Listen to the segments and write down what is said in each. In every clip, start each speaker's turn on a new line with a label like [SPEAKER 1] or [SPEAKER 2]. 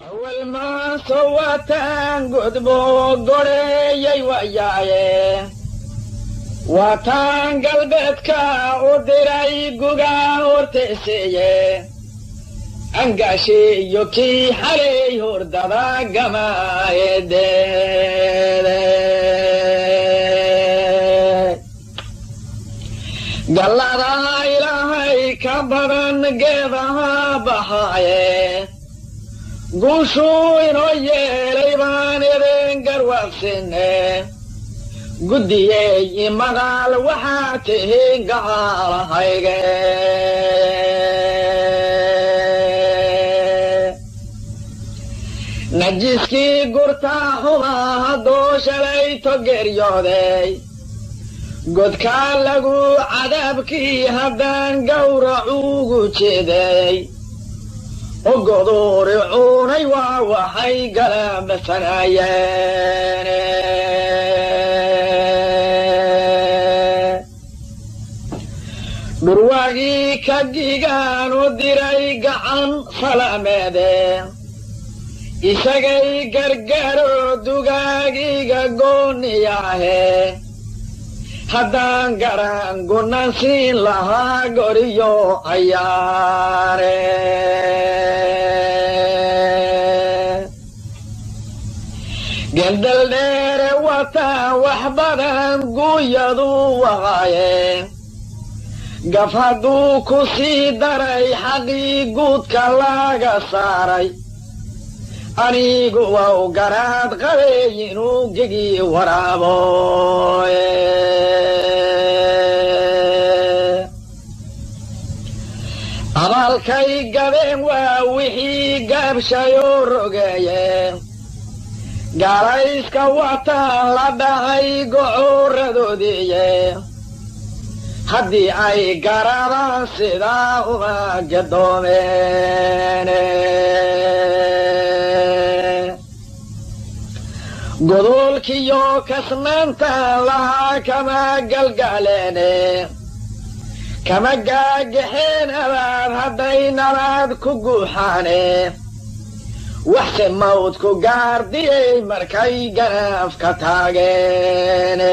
[SPEAKER 1] awal maaso waataan godbo godheeyay wayaaye waataan galbeedka u diray gugaa horteeseeye angaashiiyo kii xalay hordada gamaayedeede galladaa ilaahay ka badan geedaha baxaaye guushuu inoo yeelay baan idin garwaaqsine guddiyey imaqaal waxaa tihiin gacaalahayge najiskii gurtaa xumaa hadduu shalay togeryooday godkaa lagu cadaabkii haddaan gawracuugu jeeday ogoduuri cuunay waa waxay galabsanayeen dhurwaagii ka gigaan u diray gacan salameede isagay gargaro dugaagiga gooniyaahe haddaan garan gunan siin lahaa goriyo ayaare gendal dheere wataan wax badan guuyadu waqaaye gaf hadduu ku sii daray xaqii guudka laga saaray anigu waa u garaad qabay inuu gegi waraabo abaalkay gabeen waa wixii gaabshayoo rogeeye gaalayska wataan la dhacay gocoradoodiiye haddii ay garaadaan sidaa uma gadoomeen godoolkiyo kasnaantaan lahaa kama galgaaleene kama gaagaxeen abaad hadday nabaad ku guuxaane waxse mawdku gaardiyey markay ganaafka taageen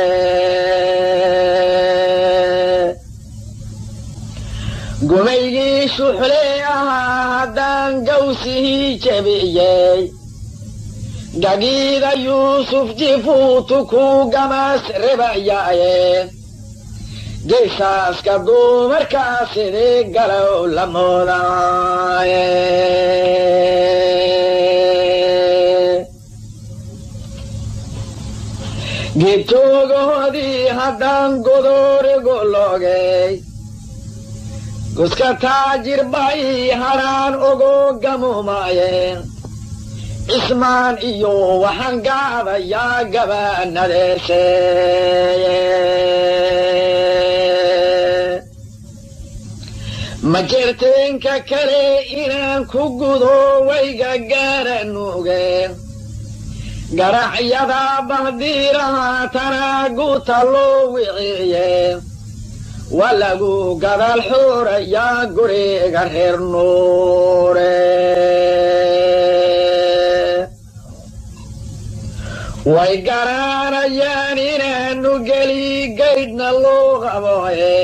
[SPEAKER 1] gumaygii shuxlee ahaa haddaan gawsihii jebiyey gagiida yuusuf jifuutu ku gamaas rebayaaye geysaaska duumarkaa sidii galow la moodaaye geedtoogahoodii haddaan godoorigu loogay guska taajir bay hadhaan ogo gamuumaayeen cismaan iyo waxaan gaadayaa gabaanadeeseeye ma jerteenka kale inaan ku gudo wayga gaaranuugeen garacyada bahdiiraha tanaaguta loo wiciye waa lagu gadaal xoorayaa guriga reer nuure way garanayaan inaanu geli gaydhna loo qabooye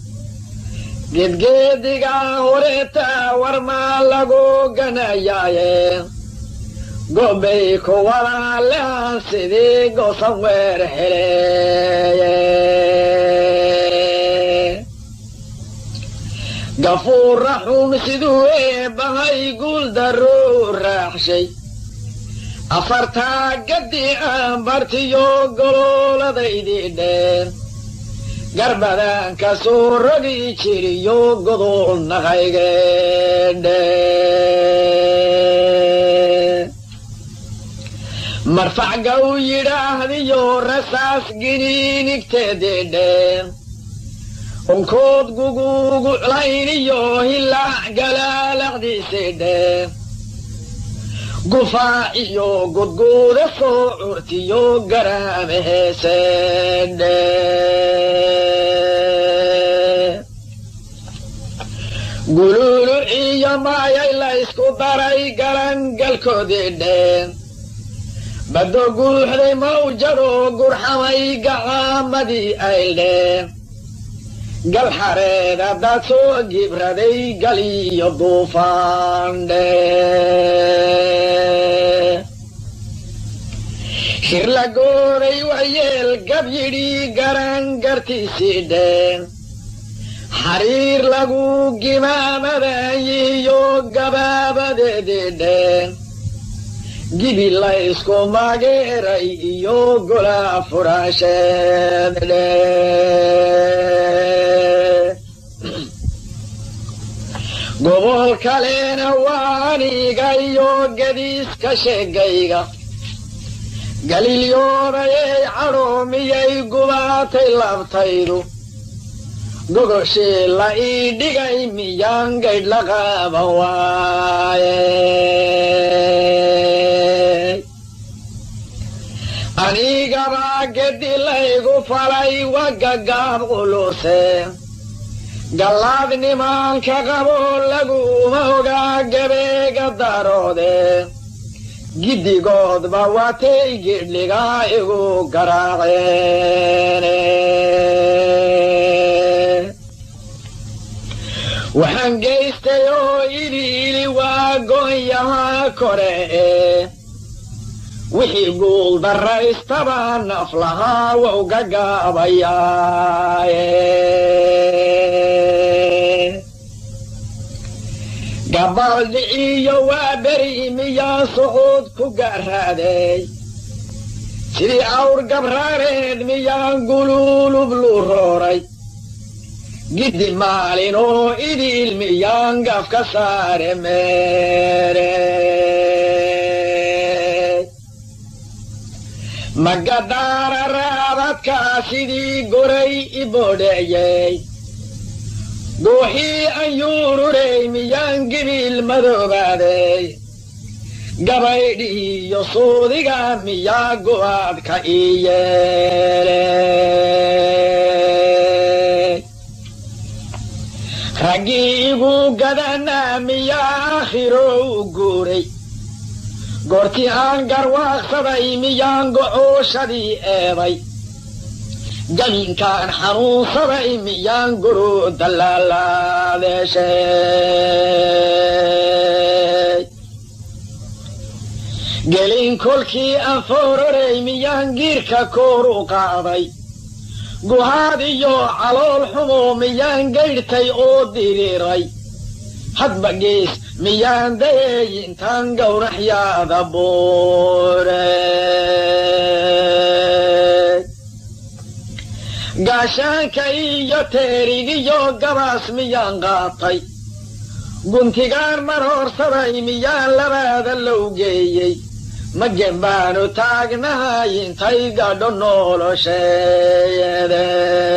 [SPEAKER 1] gedgeedigaa horeeta warmaa lagu ganayaaye gobbay ku walaalehan sidii gosan weer heleeye gafuurra xun siduu eebbahay guul darruu raaxshay afartaa gaddii aan bartiyo gololadaydii dheen garbadan ka soo rogi jiriyo godol naqaygeedhe marfacga u yidhaahdiyo rasaas giniinigteedidheen unkood guguguclayniyo hilaac galaalaqdiisidheen gufaac iyo gudguuda soo curtiyo garaame heeseedhe guluulu iyo maayay la ysku daray galangal geelkoodii dheen baddo guuxday mawjadoo gurxamay gacaamadii ayldheen gal xareed haddaad soo gibraday gal iyo duufaandhe shirla gooday waxyeel gab yidhi garan gartiisii dheen xariir lagu gimaamadayiyo gabaabadeedii dheen gibi la isku mageeray iyo gola furaasheed dheen gobol kalena waa aniga iyo gadiiska sheegayga galiilyoodayay cadhoomiyay gubaatay labtaydu gogoshii la ii dhigay miyaan gaydh la qaaban waaye anigabaa gedi laygu falay wagagaab culuse gallaad nimaanka qabo laguma ogaa gabeega daroode giddigoodba watay gidhligaa igu garaaceene waxaan geystay oo iliili waa goonyahaa kore ee wixii guul daraystaba naf lahaa wou gagaabayaaye gabaaldhiciyo waa beri miyaa socod ku gaaraaday sidii awr gabraareed miyaan guluulub lu rooray giddi maalin oo idiil miyaan gaf ka saare meere magadaara raabadkaa sidii goray i boodheeyey gooxii an yuururey miyaan gibiil madoobaaday gabaydhiiyo suudiga miyaa go'aadka ii yeeley raggii igu gadanaa miyaa aakhiro u guuray goortii aan garwaaqsaday miyaan gocooshadii eeday jaminkaan xanuunsaday miyaan guru dallaalaadeeshay gelin kolkii aan foororey miyaan giirka koor u qaaday guhaad iyo calool xumo miyaan gaydhtay oo diriiray hadba gees miyaan dayey intaan gowraxyaada buurey gaashaanka iyo teerigiyo gabaas miyaan qaatay guntigaan mar horsaday miyaan labaada low geeyey magen baanu taagnahay intay gadho nolosheede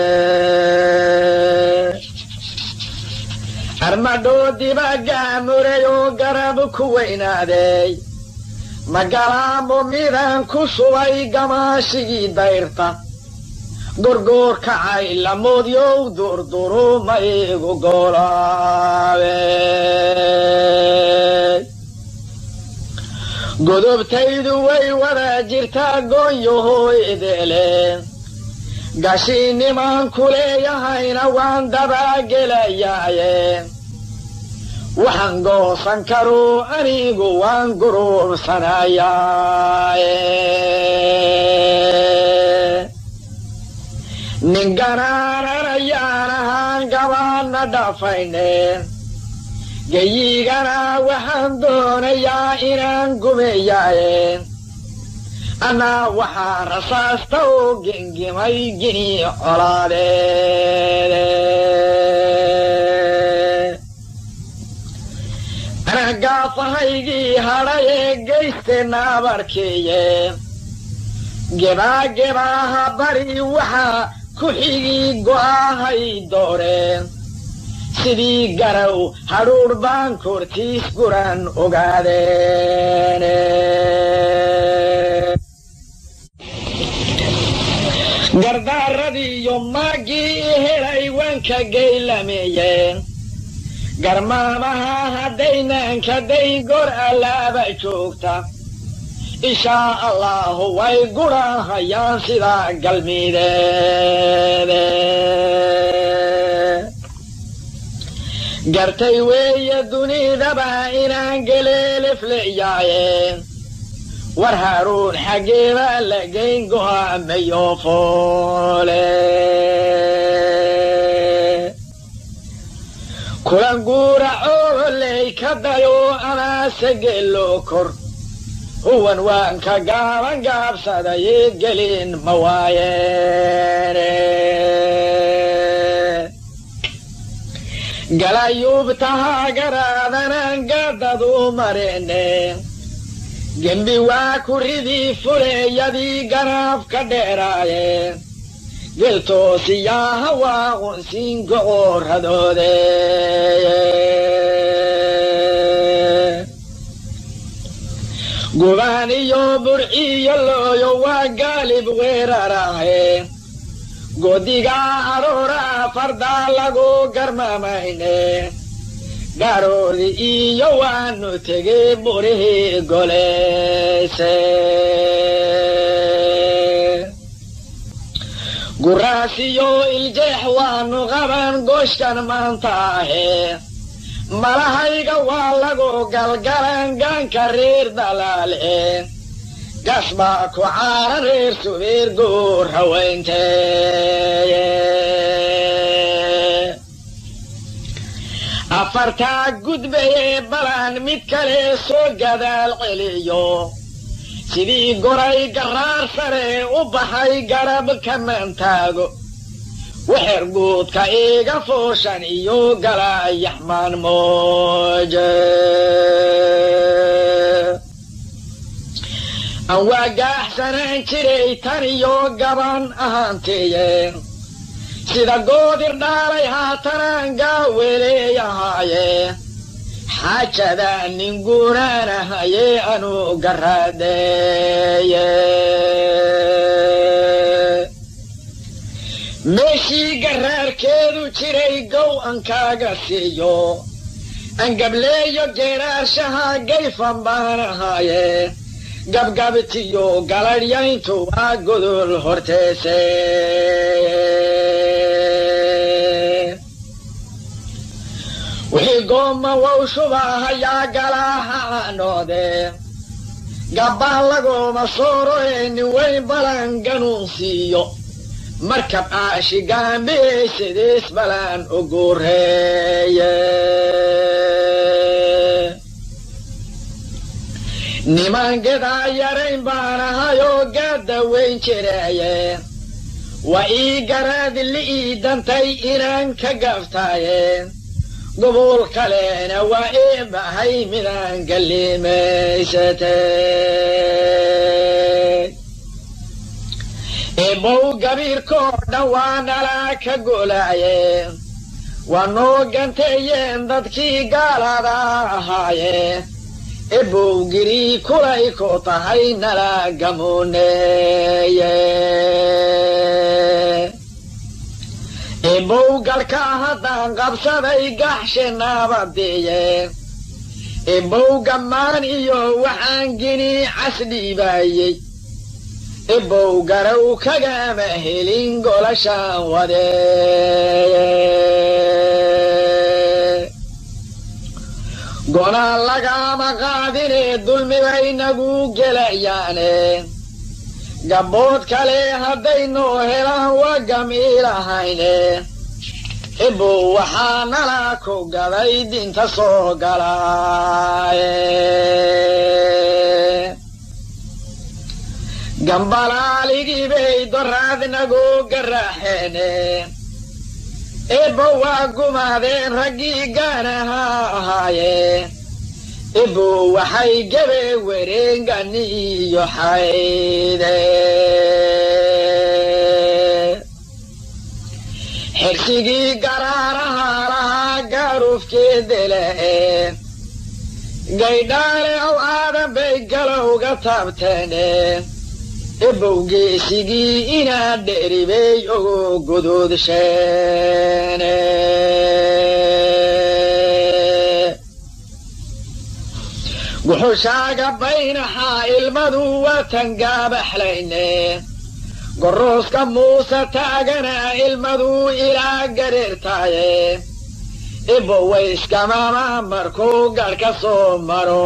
[SPEAKER 1] armadhoodiba gaamuray oo garab ku weynaaday magalaamo midaan ku subay gamaashigii dayrta gorgoor kacay lamoodyow durduru ma igu golaabe godobtaydu way wada jirtaa goonyahooydeeleen gashii nimaan ku leeyahayna waan dabaagelayaaye waxaan goosan karuu anigu waan guruubsanayaaye nin ganaananayaan ahaan gabaanna dhafayneen geyigana waxaan doonayaa inaan gumeeyaaye annaa waxaa rasaasta oo gengimay gini colaadeede ana gaafahaygii hadhay ee gaysteenna abarkeeye gebaa gebaaha bari waxaa ku xigii go'aahay dooreen sidii garow hadhuudh baan kortiis guran ogaadeene gardaaradii iyo maaggii i helay waan ka geylameeyeen garmaamaha haddaynan kadayn gor allaaba joogta inshaa allahu way gurahayaan sida galmideede gartay weeye dunidaba inaan geleelefleyaaye war haaruun xaggeeba la geyn go'aamayo foole kulan guura cooley ka dayo amaase geelo kor huwan waan ka gaaban gaabsadaye gelin ma waayeene galayuubtaha garaadanaan gaadadu mareene gembi waa kuridii fuleeyadii garaaf ka dheeraaye geltoosiyaaha waa qunsiin gocoradoode gubaan iyo burciyo looyo waa gaalib weeraraahe godigaa aroora fardaa lagu garmamayne garoodi iyo waanu tegey burihii goleyse guraasiyo iljeex waanu qaban gooshkan maanta ahe malahayga waa lagu galgalan gaanka reer dalaale gas baa ku caaran reer subeer goor haweynteeye afartaa gudbaye balan mid kale soo gadaal celiyo sidii goray garaar sare u baxay garab kamantaago wexer guudka iga fooshan iyo galayaxmaan mooje aan waa gaaxsanaan jiray tan iyo gaban ahaanteeye sida goodir dhaalay haatanaan gaaweleeyahaaye xaajada nin guunaanahaye anu garaadeeye meeshii garaarkeedu jiray gow an kaaga siiyo angableeyo geeraarshaha gayfan baan ahaaye gabgabtiyo galadhyayntu waa godol horteese wixii gooma wow shubahayaa galaaha caanoode gabbaan lagooma sooro ee nin weyn balan ganuun siiyo markab aashi gaambiyey sidiis balan ugureeye niman gedaa yarayn baan ahayoo gaadda weyn jireeye waa ii garaad li'ii dantay inaan ka gaftaaye gobol kalena waa ii bahay midaan gallimaysate ebow gabiirkoo dhan waa nalaa ka golaaye waa noo ganteeyeen dadkii gaalada ahaaye ebow girii kulay ku tahay nala gamuneeye ebow galka haddaan qabsaday gaxshe naabadiye ebow gammaan iyo waxaan gini casdhiibaayey ebow garow kagama helin golashaan wadeeye gonaa lagama qaadinee dulmibay nagu gelayaane gabbood kale haddaynoo helaan waa gamiilahayne ebow waxaa nala ku gaday dinta soo galaaye gambalaaligii bay doraad nagu garaaxeene ebow waa gumaadeen raggii gaanaha ahaaye ebow waxay gebe wareengani iyo xayde xirsigii garaaraha lahaa gaarufkeedele gaydhaale ow aadan bay galowga taabteene ebow geesigii inaa dheribey ogo godoodsheene guxushaaga baynaxaa ilmadu watan gaabaxlayne gorooska muuse taagana ilmadu ilaa gareertaaye ibowayskamaama markuu gadh ka soo maro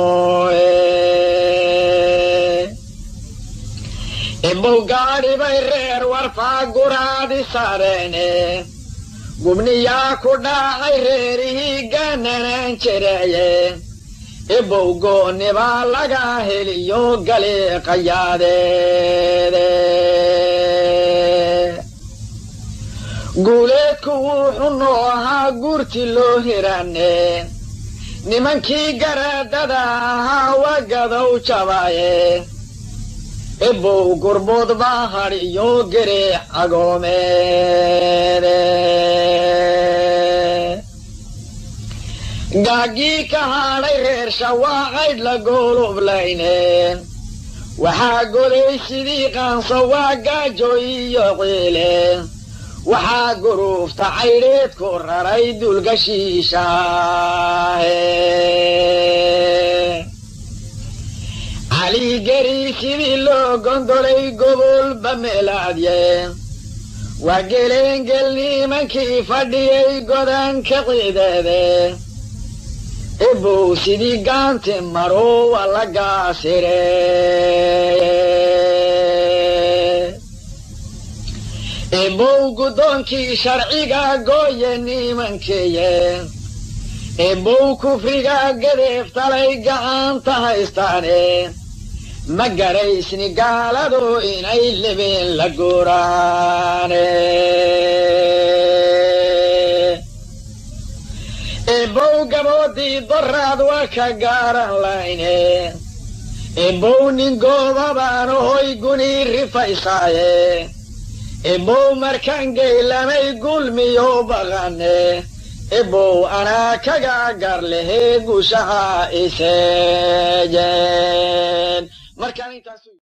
[SPEAKER 1] ibow gaadhi bay reer warfaa guraadi saareene gubniyaa ku dhaacay reerihii gaananaan jiraye ibow goonnibaa laga heliyo galiiqayaadeede guuleedku wuxuu noo ahaa guurti loo hirane nimankii garaadada ahaa wagadow jabaaye ibow gurbood baa hadhiyo gereex agoomeede gaagii ka hadhay reer shawaacaydh la goolublayne waxaa goday sidii qaanso waa gaajo iyo ciile waxaa guruufta caydheed ku raray dulgashiishaahe caligeri sidii loo gondolay gobolba meelaadye waa geleengel nimankii fadhiyay godanka ciideede ibow sidii gaanti maro waa la gaasire ibow guddoonkii sharciga gooye nimankeeye ibow kufriga gadeeftalay gacanta haystaane ma garaysni gaaladu inay libeen la guuraane ibow gaboodii doraad waa ka gaaran layne ibow nin goobabaan hoy guni rifaysaaye ibow markaan geylamay gulmiyo baqane ibow anaa kaga gar lehe gushaha iseejeen